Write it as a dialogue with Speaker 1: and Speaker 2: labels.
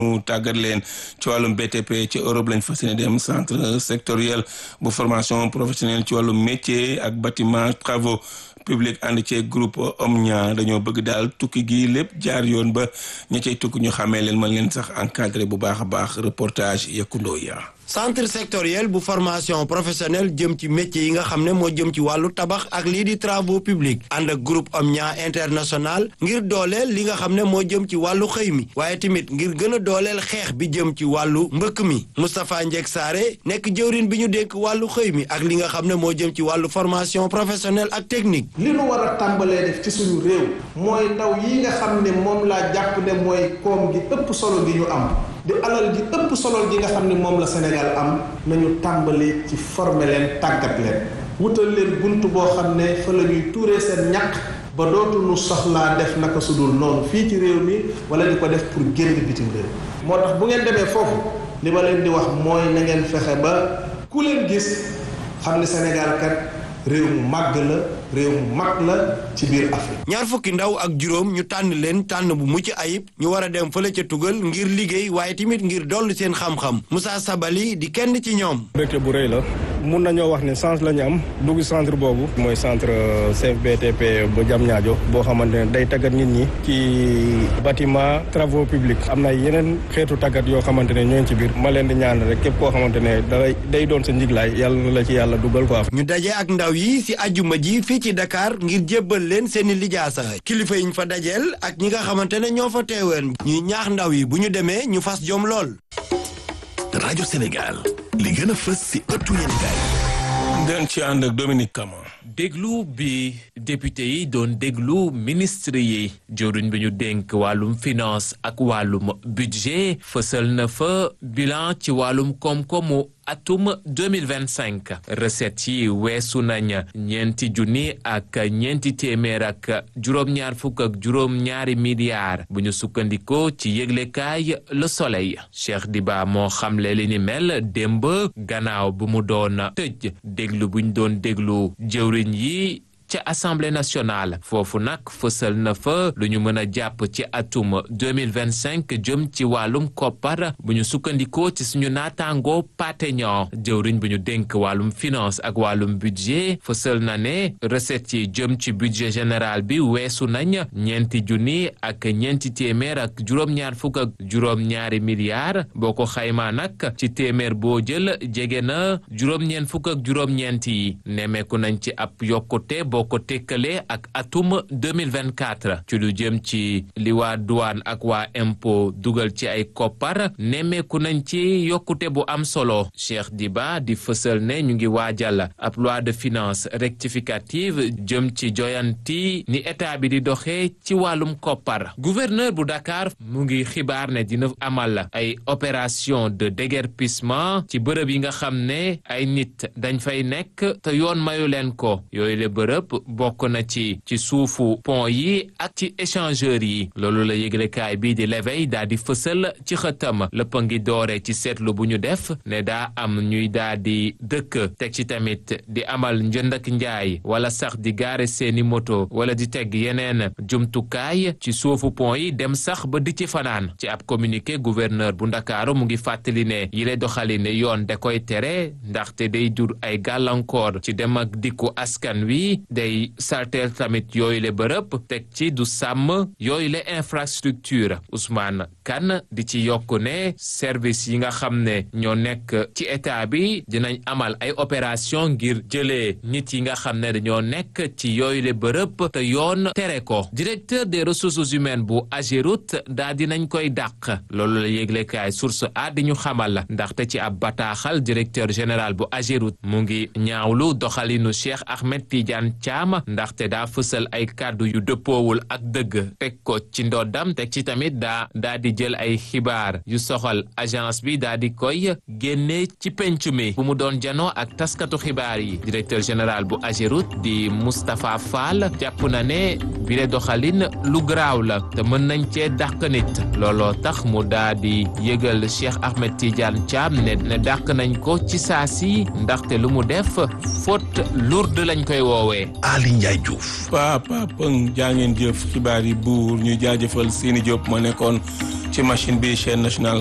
Speaker 1: mu tàggat leen ci wàllum BTP ci Europe lañ fas yéene dem centre sectoriel bu formation professionnelle ci wàllum métier ak bâtiment travaux publics ànd ci groupe Omnia dañoo bëgg daal tukki gi lépp jaar yoon ba ña cay tukki ñu xamee leen mën leen sax encadré bu baax a baax reportage yekkundoo ya
Speaker 2: centre sectoriel bu formation professionnelle jëm ci métier yi nga xam ne moo jëm ci wàllu tabax ak lii di travaux publics ànd ak groupe Omnia international ngir dooleel li nga xam ne moo jëm ci wàllu xëy mi waaye tamit ngir gën a dooleel xeex bi jëm ci wàllu mbëkk mi Moustapha Ndiek Saare nekk jëwrin bi ñu dénk wàllu xëy mi ak li nga xam ne moo jëm ci wàllu formation professionnelle ak technique
Speaker 3: li nu war a tàmbalee def ci suñu réew mooy ndaw yi nga xam ne moom laa jàpp ne mooy koom gi ëpp solo gi ñu am di alal ji ëpp solo gi nga xam ne moom la Sénégal am nañu tàmbali ci former leen tàggat leen wutal leen bunt boo xam ne fa la ñuy tuuree seen ñàkk ba dootuñu soxlaa def naka su dul noonu fii ci réew mi wala di ko def pour génn bitim réew moo tax bu ngeen demee foofu li ma leen di wax mooy na ngeen fexe ba ku leen gis xam ne Sénégal kat réew mu màgg la réew mu mag la ci biir Afrique.
Speaker 2: ñaar fukki ndaw ak juróom ñu tànn leen tànn bu mucc ayib ñu war a dem fële ca tugal ngir liggéey waaye tamit ngir dolli seen xam-xam Moussa Sabali di kenn ci ñoom.
Speaker 4: mbégte bu rëy la mun nañoo wax ne chance la ñu am dugg centre boobu. mooy centre CFBTP bu Diamniadio boo xamante ne day tàggat nit ñi ci bâtiment travaux publics am na yeneen xeetu tàggat yoo xamante ne ñoo ci biir ma leen di ñaan rek képp koo xamante ne day day doon sa njiglaay yàlla na la ci yàlla dugal quoi.
Speaker 2: ñu daje ak ndaw yi si ajjuma ji fii ci Dakar ngir jébbal leen seeni lijaasa kilifa yi ñu fa dajeel ak ñi nga xamante ne ñoo fa teeween ñuy ñaax ndaw yi bu ñu demee ñu fas jom lool.
Speaker 5: rajo Sénégal li gën a fës si ëttu yéenekaay
Speaker 1: den ci ànd ak Dominique Kama
Speaker 6: déglu bi député yi doon déglu ministre yi jëwriñ bi ñu dénk wàllum finance ak wàllum budget fësal na fa bilan ci wàllum koom-koomu atum 2025 recettes yi weesu nañ ñeenti junni ak ñeenti téeméer ak juróom-ñaar fukk ak juróom-ñaari milliards bu ñu sukkandikoo ci yëglekaay Le Soleil Cheikh Diba moo xamle li ni mel démb gannaaw bu mu doon tëj déglu bu ñu doon déglu jëwriñ yi ca assemblée nationale foofu nag fësal na fa lu ñu mën a jàpp ci atum 2025 jëm ci wàllum koppar bu ñu sukkandikoo ci suñu naataangoo pateñon jëwriñ bu ñu dénk wàllum finance ak wàllum budget fësal na ne recettes yi jëm ci budget général bi weesu nañ ñeenti junni ak ñeenti téeméer ak juróom-ñaar fukk ak juróom-ñaari milliards boo ko xaymaa nag ci téeméer boo jël jege na juróom-ñeent fukk ak juróom-ñeent yi nemmeeku nañ ci ab yokkute boo ko tekkalee ak atum 2024 ci lu jëm ci li waa douane ak waa impôt dugal ci ay koppar nemmeeku nañ ci yokkute bu am solo Cheikh Diba di fësal ne ñu ngi waajal ab loi de finance rectificative jëm ci joyanti ni état bi di doxee ci wàllum koppar gouverneur bu Dakar mu ngi xibaar ne dina amal ay opération de déguerpissement ci bërëb yi nga xam ne ay nit dañ fay nekk te yoon mayu leen ko yooyu le bërëb bokk na ci ci suufu pont yi ak ci échangeurs yi loolu la yëglekaay bii di l'éveil daa di fësal ci xëtam lépp a ngi doore ci seetlu bu ñu def ne daa am ñuy daa di dëkk teg ci tamit di amal njënd ak njaay wala sax di gaare seeni moto wala di teg yeneen jumtukaay ci suufu pont yi dem sax ba di ci fanaan ci ab communiqué gouverneur bu ndakaaru mu ngi fàttali ne yile doxalin yoon da koy tere ndaxte day jur ay gàllankoor ci dem ak dikku askan wi day salteel tamit yooyu le bërëb teg ci du sàmm yooyu le infrastructure Ousmane Kane di ci yokk ne service yi nga xam ne ñoo nekk ci état bi dinañ amal ay opération ngir jëlee nit yi nga xam ne dañoo nekk ci yooyu le bërëb te yoon tere ko directeur des ressources humaines bu Ageroute daa dinañ koy dàq loolu la yéglekaay source a di ñu xamal ndaxte ci ab bataaxal directeur général bu Ageroute mu ngi ñaawlu doxalinu Cheikh Ahmed Tidiane Thiam ndaxte daa fësal ay kàddu yu dëppoowul ak dëgg teg ko ci ndoddam teg ci tamit daa daa di jël ay xibaar yu soxal agence bi daa di koy génne ci penc mi bu mu doon janoo ak taskatu xibaar yi directeur général bu Ageroute di Moustapha Fall jàpp na ne bile doxalin lu garaaw la te mën nañ cee dàq nit looloo tax mu daa di yëgal Cheikh Ahmed Tidiane Thiam ne ne dàq nañ ko ci saa si ndaxte lu mu def faute lourde lañ koy woowee
Speaker 5: Ali Ndiaye Diouf.
Speaker 1: Papa Pëng jaa ngeen jëf xibaar yi buur ñu jaajëfal Sini Diop moo nekkoon ci machine bi chaîne nationale